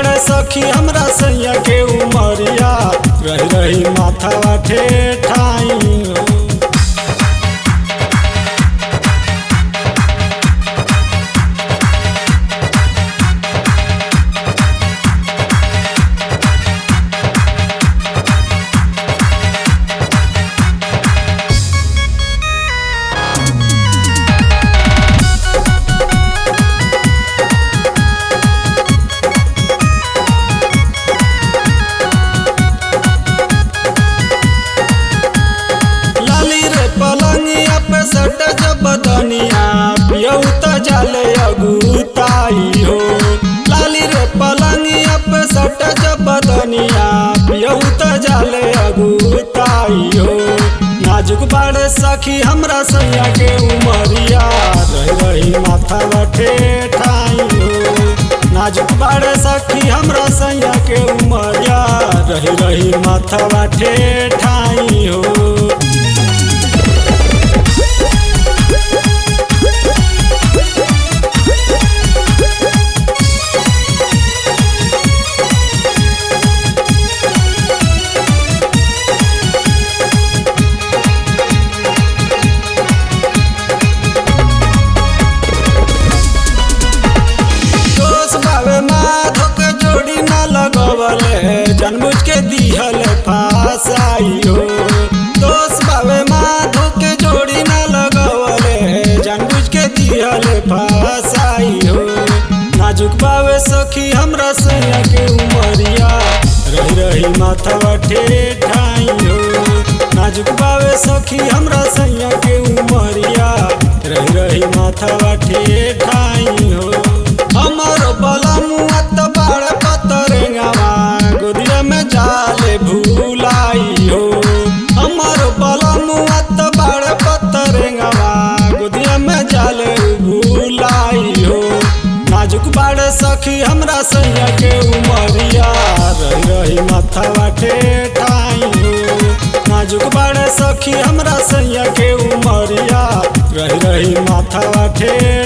बाड़े सखी हमरा सैया के उमरिया रही रही माथा ठेठाई हो लाली रे पलंगिया पे सट जब बदनिया पियऊ त जाले अगुताई हो लाली रे पलंगिया पे सट जब बदनिया पियऊ त जाले अगुताई हो नाजुक बाड़े सखी हमरा सैया के उमरिया रही रही माथा बठे ठाई हो नाजुक बाड़े सखी हमरा सैया के उमरिया रही रही माथा बाठे ठाई हो दोष बाबे माधो के जोड़ी ना लगवले जनमुझ के दिहल फासाई हो दोष बाबे माधो के जोड़ी ना लगवले जनमुझ के दिहल फासाई हो नाजुक बाबे सखी हमरा सैया के उमरिया रही रही माथा ठेठाई हो नाजुक बाबे सखी हमरा सैया के उमरिया रही रही माथा ठेठाई हो हमर बलमुआ त बाड़ पतरेंगावा गोदिया में जाले भूलाई हो हमर बलमुआ त बाड़ पतरेंगावा गोदिया में जाले भूलाई हो नाजुक बाड़े सखी हमरा सैया के उमरिया रही रही माथा ठेठाई हो नाजुक बाड़े सखी हमरा सैया के उमरिया रही रही माथा ठेठाई